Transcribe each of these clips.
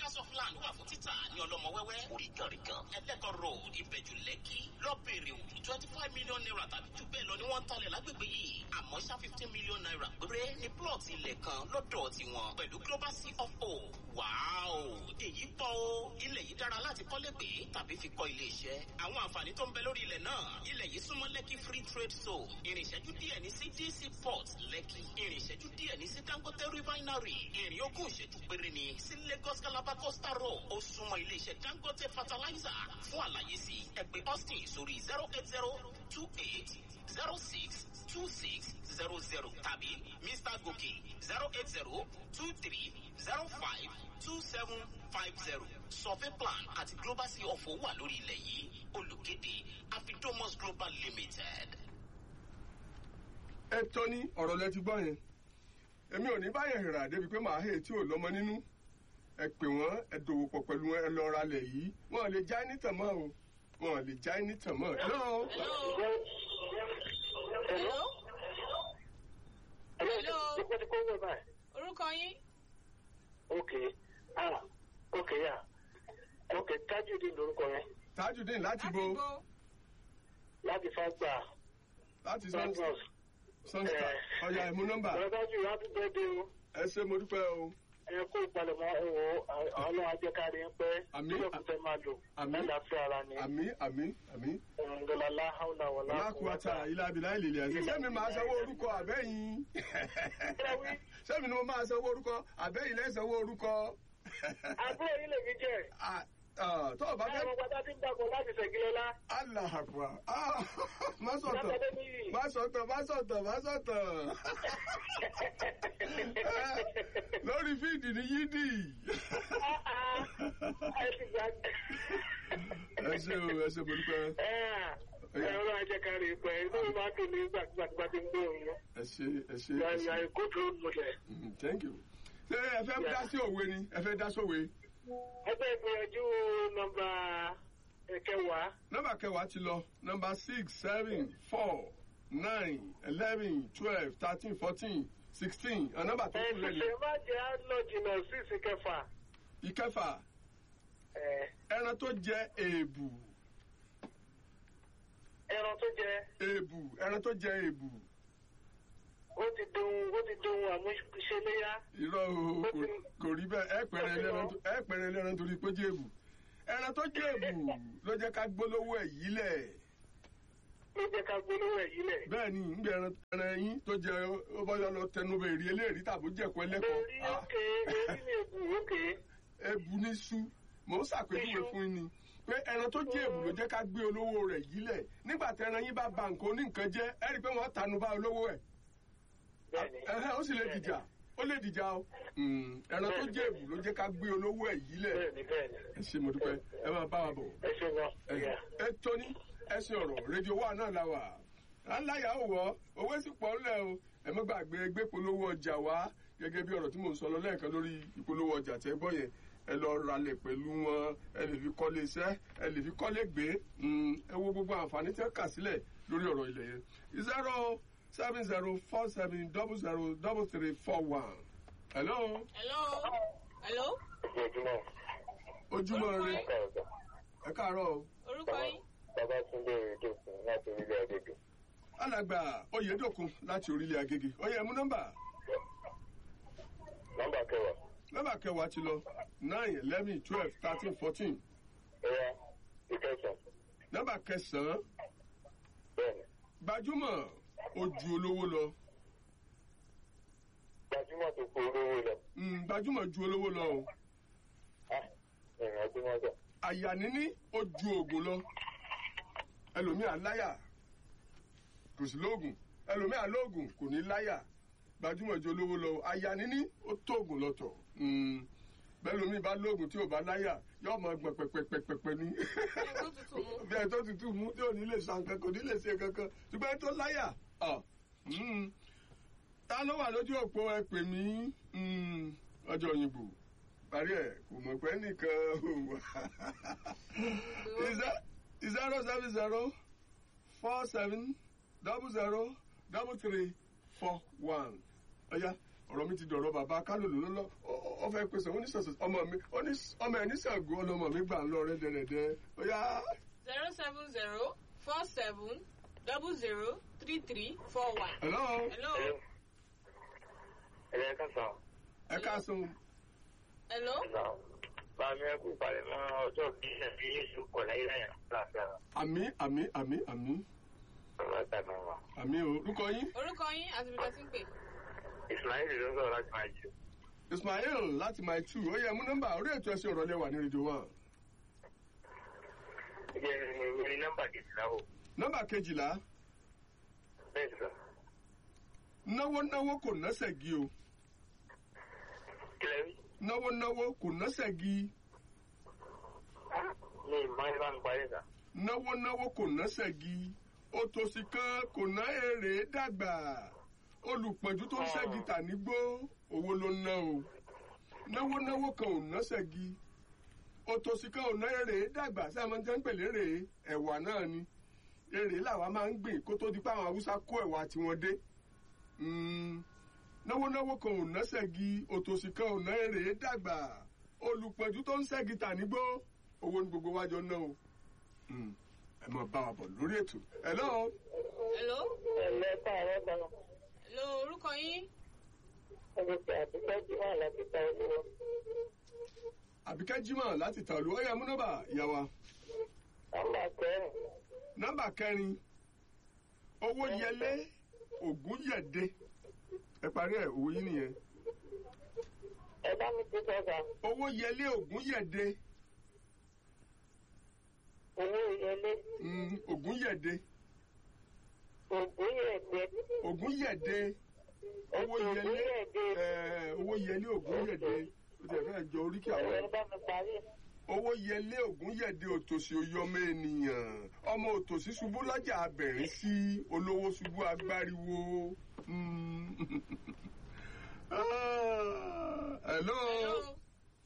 acres of land wà fún títà ní ọlọ́mọ wẹ́wẹ́ oríganrigan ẹlẹ́kọ̀ road ìbẹ̀jú lẹ́kì lọ́bẹ̀rẹ̀ òwú twenty five million naira tàbí jù bẹ́ẹ̀ lọ ni wọ́n ń talẹ̀ lágbègbè yìí àmọ́ ṣá fifteen million naira péré ní plot ilẹ̀ kan lọ́dọ̀ tiwọn pẹ̀lú global sea of o wàá èyí pọ̀ o ilẹ̀ yìí dára láti kọ́lé gbé tàbí fi kọ́ ilé iṣẹ́ àwọn àǹfààní tó ń bẹ lórí ilẹ̀ náà ilẹ̀ yìí súnmọ́ lẹ́kì free trade zone ìrìnṣẹ́jú díẹ̀ ní sí dc port lẹ́kì ìrìnṣẹ́jú díẹ̀ ní sí dangote refinery ìrìn ogún ìṣẹ́jú péré ni sí lagos calabar coastal road ó súnmọ́ ilé iṣẹ́ dangote fertilizer fún àlàyé sí ẹ pè austin sórí zero eight zero two eight zero six two six zero zero tàbí mr gòkè zero eight zero two three zero five two seven five zero survey plan àti global sea of owó wà lórí ilẹ̀ yìí olùkéde afidomus global limited. ẹ tọ́ ní ọ̀rọ̀ lẹ ti gbọ́ yẹn èmi ò ní báyẹn hìrà débi pé màá hèé tí ò lọ́mọ nínú ẹ pè wọ́n ẹ dòwò pọ̀ pẹ̀lú wọn ẹ lọ ra lẹ̀ yìí wọn lè já ní tàn mọ́ o wọn lè já ní tàn mọ́. hello. Hello. Hello. Dípò tí kò wẹ̀ báyìí. Orúkọ yín? Ok. Ah, ok yà. Ok, Tajudeen lorúkọ yẹn. tajudeen láti Láti bo bo. Láti Fágbà. láti Fágbọ̀s. sunstar ọ̀yà ẹ̀mú nọ́mbà Bàbájú happy birthday o. ẹ ṣe mo dúpẹ́ o. Ẹ kó ìpalẹ̀mọ́ ẹ wò ó. Ọlọ́run ajẹ́kárí ń pẹ́. Àmín. Kílọ̀ kò fẹ́ máa lò. Àmín. Lálàáfíà ara ni. àmì àmì àmì. Ọ̀rọ̀ǹdọ̀lá láhàúlà wà lákùúwátà ilá abilá ìlèlè ẹ̀sìn sẹ́mi máa sanwó orúkọ àbẹ́yìn sẹ́mi ni mo máa sanwó orúkọ àbẹ́yìn lẹ́sanwó orúkọ. Àbúrò yìí lè fi jẹ́. Ah, ah, tó o bá Báwo fẹ́ pátá tí ń dàpọ̀ láti Ṣẹ̀gílọ́lá? alahakwa má sọ̀tọ̀ Lápẹ́dé níyì. má sọ̀tọ̀ má sọ̀tọ̀ má sọ̀tọ̀ lórí fíìdì ní yídì. Ẹ ti gbà. ẹ ṣe o ẹ ṣe mo dúpẹ́ Ẹ̀rọ ajẹ́kárí ń pẹ́. Inú mi máa ń dùn ní gbàgbà tí ń gbóhùn yẹn. ẹ ṣe ẹ ṣe You ẹ are you are ṣe a good role model. Mm, thank you. ṣé ẹ fẹ́ dá sí òwe ni ẹ fẹ́ dá sówe. Ẹgbẹ́ ìgbìyànjú nọmba ẹ̀kẹwàá. nọ́mbà kẹwàá ti lọ nọ́mbà six seven four nine eleven twelve thirteen fourteen sixteen nọ́mbà tó kù lẹ́nu. Ẹ̀sìnsìn má jẹ́ àlọ́ jìnnà sí ìsìnkẹfà. ìkẹfà Ẹ̀, ẹran tó jẹ èèbù Ẹran tó jẹ, èèbù ẹran tó jẹ èèbù ó ti dohun ó ti dohun àmúṣeléyá. irọ́ o kò- kò rí bẹ́ẹ̀ ẹ pẹ̀rẹ̀ ẹlẹ́ran tó- ẹ pẹ̀rẹ̀ ẹlẹ́ran torí pé ó jẹ èèbù ẹran tó jẹ èèbù ló jẹ́ ká gbólówó ẹ̀ yí lẹ̀ Ló jẹ́ ká gbólówó ẹ̀ yílẹ̀. bẹ́ẹ̀ ni ń gbé ẹran ẹran yín tó jẹ ó bá yọ lọ tẹnu bẹ èrè eléèrí tàbí jẹ̀kọ́ ẹlẹ́kọ̀ọ́ Lórí Ah, òkè, èrí ni èbù òkè. ebu ní sú mò ń ṣàpèjúwe Iṣu. fún yín ni pé ẹran tó jẹ èbù ló jẹ́ ká gbé olówó rẹ̀ yílẹ̀ nígbà tí ẹran yín bá ba nǹkan oní nǹkan jẹ́ ẹ rí i pé wọ́n tanu bá olówó ẹ̀ Bẹ́ẹ̀ni. ẹ̀hẹ́ ó sì lè dìjà ó lè dìjà o Mm, ẹran tó jẹ èbù ló jẹ́ ká gbé olówó ẹ̀ yílẹ̀ Bẹ́ẹ̀ni bẹ́ẹ̀ni. ẹ ṣe mo dúpẹ́ ẹ máa bá wa bọ̀ Ẹ ṣe wọn. ẹ ẹ tóní ẹsìn ọ̀rọ̀ rédíò wa náà la wà à ń láyà ó wọ owó sì pọ̀ ńlẹ̀ o ẹ má gbàgbé gbé polówó ọjà wá gẹ́gẹ́ bí ọ̀rọ̀ tí mò ń sọ lọ lẹ́ẹ̀kan lórí ìpolówó ọjà tẹ́ gbọ́ yẹn ẹ lọ ralẹ̀ pẹ̀lú wọn ẹ lè fi kọ́lé iṣẹ́ ẹ lè fi kọ́lé gbé Mm, ẹ wo gbogbo àǹfààní tẹ́ kà sílẹ̀ lórí ọ̀rọ̀ ilẹ̀ yẹn zero seven zero four seven double zero double three four one hello Hello. Hello. Ojúmọ́. ojúmọ́ rẹ Ọ̀gá. ẹ káàárọ̀ o. Orúkọ yín? Babátúndé Ìdòkun láti orílẹ̀ Adédò. alàgbà oyèdòkun láti orílẹ̀ agége ọyẹ mú nọ́mbà Nọ́mbà kẹwàá. nọ́mbà kẹwàá ti lọ nine eleven twelve thirteen fourteen Ẹ̀yà ìkẹsàn. nọ́mbà kẹsàn-án Bẹ́ẹ̀ni. gbajúmọ̀ ojú olówó lọ Gbajúmọ̀ tó kó olówó lọ. Mm, gbajúmọ̀ ju olówó lọ o Ah, ìrìn àjò wọn sọ. àyà níní ó ju oògùn lọ ẹlòmíà láyà kò sí lóògùn ẹlòmíà lóògùn kò ní láyà gbajúmọ̀ ju olówó lọ àyà níní ó tóògùn lọ́tọ̀ Mm, bẹ́ẹ̀ lómi bá lóògùn tí ò bá láyà yóò mọ gbọ̀n pẹ̀pẹ̀pẹ̀pẹ̀ ní. Ẹ̀kú tutù mú. bí ẹ tó tutù mú tí ò ní lè san kankan kò ní lè ṣe kankan ṣùgbọ́n ẹ tó láyà ọ̀ mm. ta ló wà lójú òpó ẹ pè mí mm, ọjọ́ òyìnbó parí ẹ̀ kò mọ̀ pé nìkan ò wá. zero seven zero four seven double zero double three four one ọ̀ya ọ̀rọ̀ mi ti dọ̀rọ̀ bàbá kálòlò lọ́lọ́ ọ fẹ́ pèsè oníṣẹ̀ṣẹ̀ ọmọ mi oní- ọmọ ẹ̀ níṣàgó ọlọmọ mi gbà ń lọ rẹ́dẹ̀rẹ́dẹ́ ó yá zero seven zero four seven double zero three three four one. hello hello ẹ̀rẹ́ ká sọ. ẹ káàsán hello Bàmí ẹkú ìpàdé mọ́ ọjọ́ bí ẹbí Yéṣu kọ̀ láyé láyà láàfíà àmì àmì àmì àmì ọ̀rọ̀ àtàgbà wa. àmì o orúkọ yín orúkọ yín àti ibi tí ń pè. Ismail ló ń sọ̀rọ̀ láti máa jù. ismail láti my two ó yẹ mú nọ́mbà orí ètò ẹsẹ̀ ọ̀rọ̀ lẹ́wà ní rédíò one Jẹ́ ní nọ́mbà kejìlá o. nọ́mbà kejìlá Bẹ́ẹ̀ sọ. náwó náwó kò nọ́sẹ̀ gi o Kílẹ̀ rí? náwó náwó kò nọ́sẹ̀ gi Mi ìmọ̀ ẹ bá mi parí sà. náwó náwó kò nọ́sẹ̀ gi òtòṣì kan kò ná èrè dàgbà olùpọ̀jù tó ń ṣẹ́gi tà nígbó owó ló ń ná o náwó náwó kan ò nọ́sẹ̀ gi òtòṣì kan ò ná èrè dàgbà sí àwọn jẹ́ ń pèlè èrè ẹ̀wà náà ni èrè làwa máa ń gbìn kó tó di pé àwọn haúsá kó ẹ̀wà tiwọn dé Mm, náwó náwó kan ò nọ́sẹ̀ gi òtòṣì kan ò ná èrè dàgbà olùpọ̀jù tó ń ṣẹ́gi tà nígbó owó ní gbogbo wájọ náà o Mm, ẹ máa bá wa bọ̀ lórí ètò hello hello Ẹ̀lẹ́ káàárọ̀ kan. hello orúkọ yín Ẹni tí àtúntò jí wà láti ta olówó. àbíkẹ́ jimoh láti tàlú ọ̀yà múnọ́bà ìyá wa Nọ́mbà kẹrin. nọ́mbà kẹrin owó yẹlé ògún yẹ̀dẹ ẹ parí ẹ̀ òwò yín nìyẹn Ẹ bá mi ti sọ́sà. owó yẹlé ògún yẹ̀dẹ Owó ìyẹlé. Mm, ògún yẹ̀dẹ Ògùn yẹ̀dẹ̀. ògún yẹ̀dẹ owó Ògùn yẹlé yẹ̀dẹ̀. ẹ̀, owó yẹlé ògún yẹ̀dẹ ó ti ẹ̀ fẹ́ jọ oríkì àwọn Ẹ bá mi parí. owó yẹlé ògún yẹ̀dẹ òtòṣì oyè ọmọ ènìyàn ọmọ òtòṣì ṣubú lọ́jà abẹ̀rín sí olówó ṣubú agbáriwo. Mm. Ah, hello. hello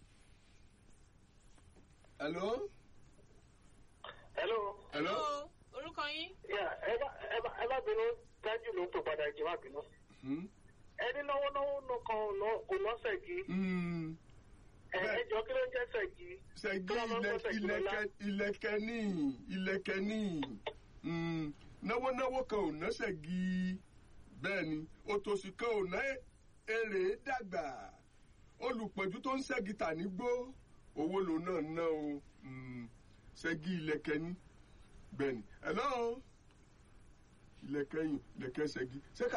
hello. Hello. hello. hello orúkọ yín Yà ẹ bá ẹ bá ẹ bá bínú dájú ló ń tò padà jẹ́ má bínú. Hmm? Ẹni náwó náwó nìkan kò lọ́sẹ̀ kí. Hmm. Ẹ Bẹ́ẹ̀. ẹ jọ kí ló ń jẹ́ sẹ̀kí? ṣẹ́gi Kí ló máa ń ilẹ̀- gbọ́ ṣẹ́gi lọ́lá? ilẹ̀kẹ̀ ilẹ̀kẹ̀ ní ilẹ̀kẹ̀ ní Hmm. náwó náwó kan ò ná ṣẹ́gi bẹ́ẹ̀ ni òtòṣì kan ò ná èrè dàgbà olùpọ̀jù tó ń ṣẹ́gi tà nígbó owó lòun náà ná o Hmm. ṣẹ́gi ilẹ̀kẹ̀ ní bẹ́ẹ̀ ni hello ilẹ̀kẹ̀ yìí ilẹ̀kẹ̀ ṣẹ́gi ṣé ká